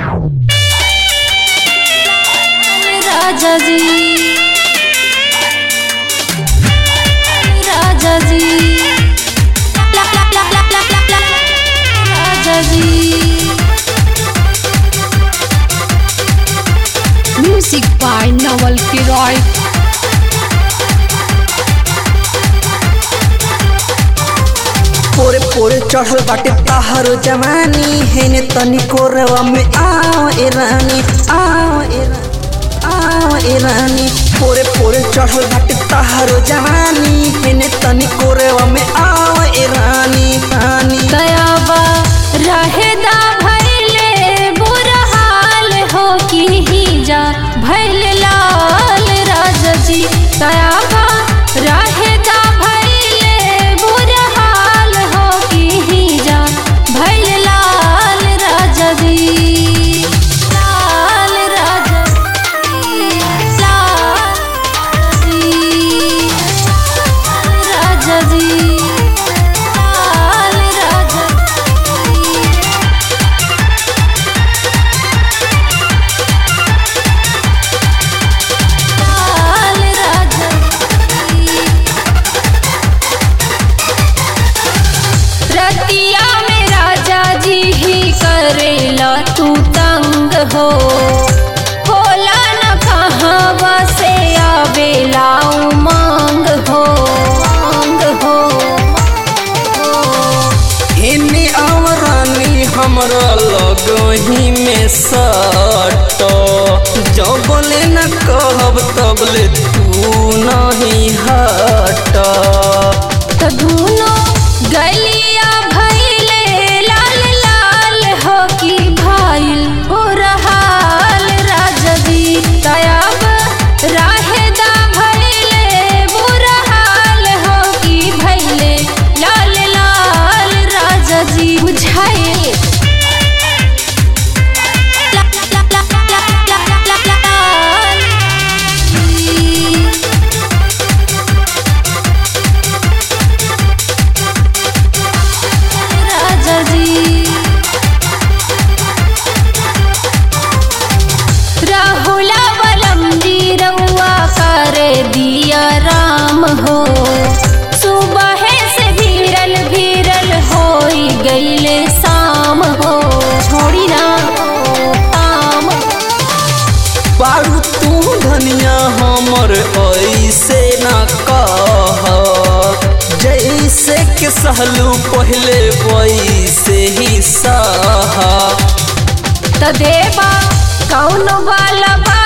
राजा जी राजा जी ला ला ला ला ला ला ला राजा जी म्यूजिक बाय नवल किरॉय पोरे पोरे चढ़ल बाटे ताहरो जवानी हेने तनी कोरवा में आओ ए रानी आओ ए रानी आओ ए रानी पोरे पोरे चढ़ल बाटे ताहरो जवानी हेने तनी कोरवा में आओ ए रानी रानी दयाबा रहेदा भैले बुरा हाल हो की ही जा भैल लाल राजा जी दयाबा रहेदा भैले बुरा हाल हो की ही जा भैल लाल राजा जी लाल राजा जी लाल जी राजा जी लाल राजा लाल राजा रतिया में राजा जी ही करेला तू तंग हो होला न कहाँ से आवेला उमंग हो मांग हो हेने आओ रानी हमरा लगही में सट जो बोले न कहब तबले तू नहीं हट त धुनो गलिया भैले लाल लाल हो की भाईल हो रहाल राजा जी तयाब राहेदा भैले बुरा हाल हो की भैले लाल लाल राजा जी बुझाए ला ला ला ला ला ला ला लाल जी राजा जी राहुला बलम जी रउआ कर दिया राम हो सुबह से भीरल भीरल हो गईले शाम हो छोड़ी ना शाम पारू तू धनिया हमर ऐसे न कह जैसे के सहलू पहले वैसे ही सह त देवा कौन वाला बा